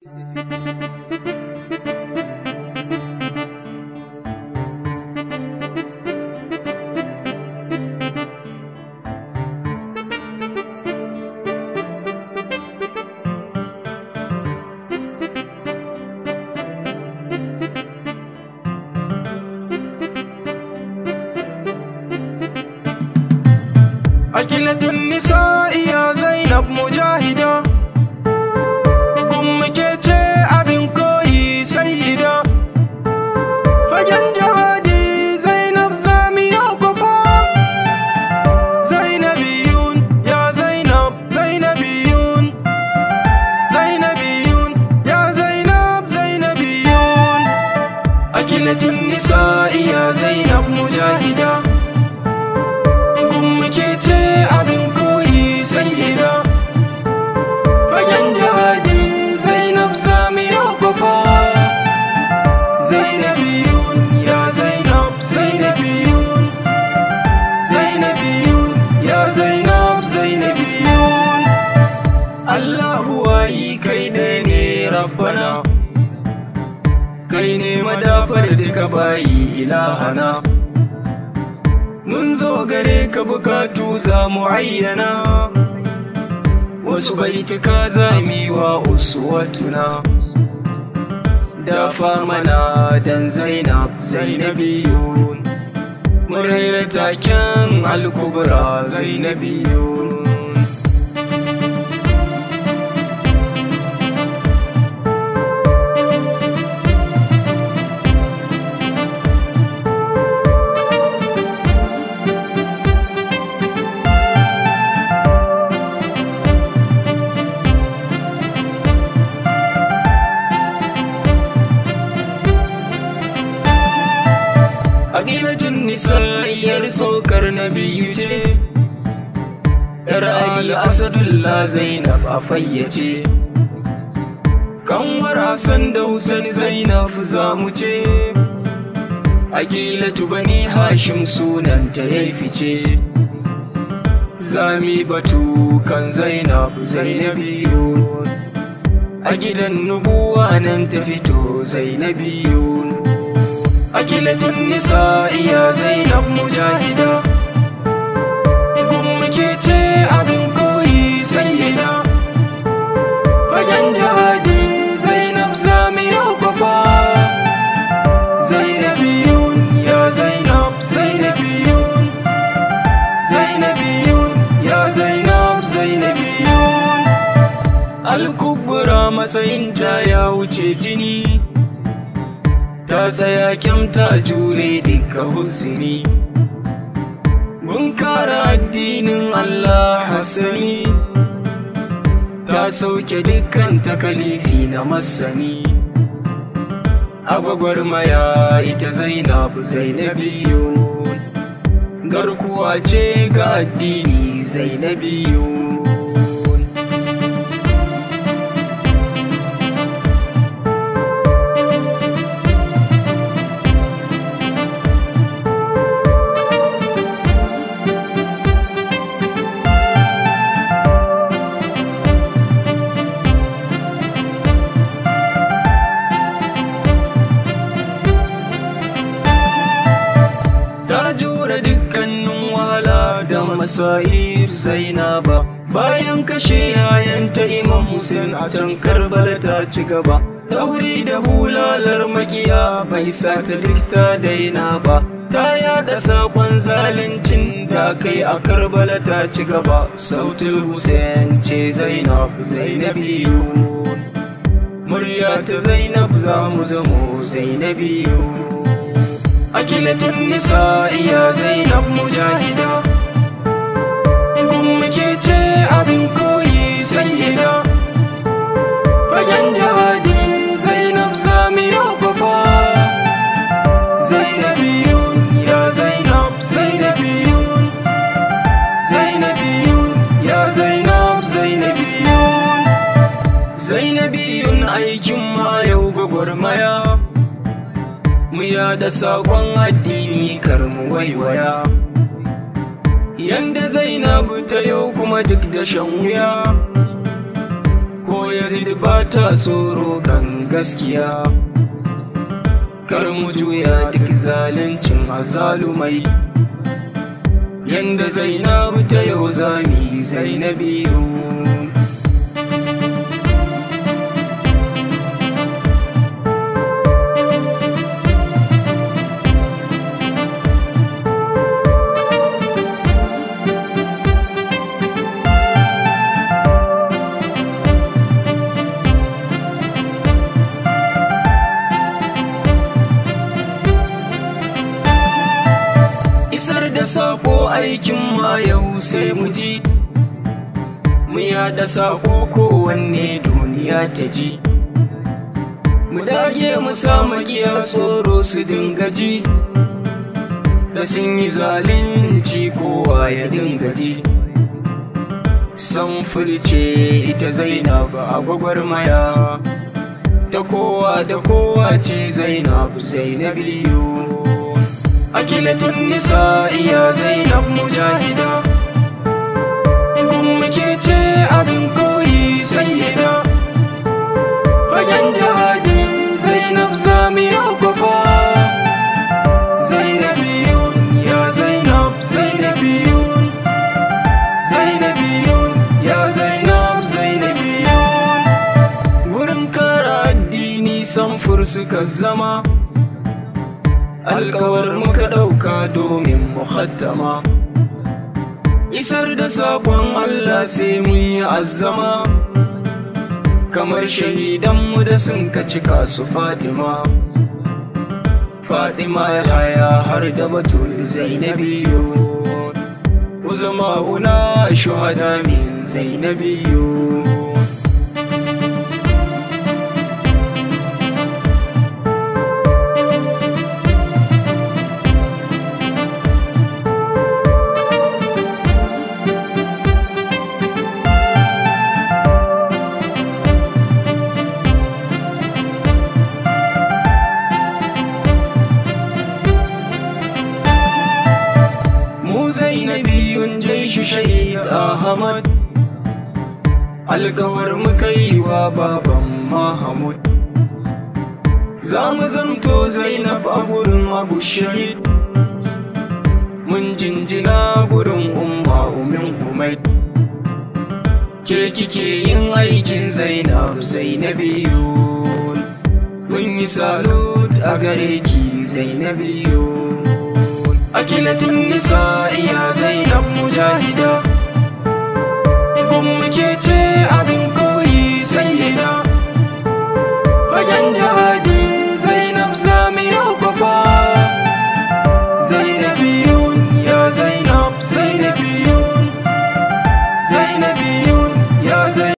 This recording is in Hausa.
Akilatun nisa'i ya Zainab mujahida Kun muke ce abin koyi sayyida Fagen jihadi Zainab zamiya kufa Zainabiyun ya Zainab Zainabiyun Zainabiyun ya Zainab Zainabiyun Akilatun nisa'i ya Zainab mujahida kun muke ce abin koyi sayyida fagen jihadi zainab zamiya kufa zainabiyun ya zainab zainabiyun zainabiyun ya zainab zainabiyun allahu wayi kai ne ne rabbana kai ne madafar duka bayi ilahana mun zo gare ka bukatu za mu ayyana wasu baituka za mu yi wa uswatuna dafa mana dan zainab zainabiyun muraira taken alkubra zainabiyun Aqilatun nisa'iyar tsokar na biyu ce, ‘yar Ali Asadullah Zainab a fayyace, kanwar Hassan da Hussein Zainab za mu ce, Aqilatu bani Hashim sunanta ya fice, zami batu kan Zainab Zainabiyu, a gidan nubuwa nan ta fito Zainabiyu. Agilatun nisa'i ya Zainab mujahida Kun muke ce abin koyi sayyida Fagen jihadi Zainab zamiya kwafa Zainabiyun ya Zainab Zainabiyun Zainabiyun ya Zainab Zainabiyun Alkubura matsayinta ya wuce jini ta tsaya kyamta jure duka husni mun kara addinin Allah hassani ta sauke dukkan takalifi na masani agwagwarmaya ita zainab zainabiyun garkuwa ce ga addini zainabiyun ta jure dukkanin wahala da masayir zainaba bayan kashe yayanta imam Hussein a can karbala ta ci gaba dauri da bulalar makiya bai sa ta duk ta daina ba ta yada sakon zaluncin da kai a karbala ta ci gaba sautul Hussein ce zainab zainabiyu murya ta zainab za mu zamo zainabiyu Agilatun nisa'i ya Zainab mujahida Kun muke ce abin koyi sayyida Fagen jihadi Zainab zamiya kwafa Zainabiyun ya Zainab Zainabiyun Zainabiyun ya Zainab Zainabiyun Zainabiyun aikin ma yau gwagwarmaya mu da saƙon addini kar mu waiwaya yanda zainabu ta yau kuma duk da shan wuya ko yazid ba ta tsoro kan gaskiya kar mu juya duk zaluncin azalumai yanda zainabu ta yau zami zainabiyu isar da sako aikin ma yau sai mu ji mu yada sako kowanne duniya ta ji mu dage mu samu giya tsoro su dinga ji da sun yi zalunci kowa ya dinga ji san ce ita zainab a gwagwarmaya ta kowa da kowa ce zainab zainabiyu akilatun nisa iya zainab mujahida gun muke ce abin koyi sayyida fagen jihadin zainab zamiya kwafa zainabiyun ya zainab zainabiyun zainabiyun ya zainab zainabiyun wurin kara addini samfur suka zama alkawar muka ɗauka domin muhattama isar da saƙon Allah sai mu yi azama kamar shahidanmu da sun ka cika su Fatima Fatima ya haya har da batul zainabiyo uzama una shuhada min zainabiyo zainabiyun jaishi shahid ahmad alkawar muka yi wa baban mahamud za mu zamto zainab a gurin abu shahid mun jinjina gurin umma umin umai ke kike yin aikin zainab zainabiyu mun yi salut a gare ki zainabiyu akilatun nisa iya zainab mujahida gun muke ce abin koyi sayyida fagen jihadin zainab zamiya kwafa zainabi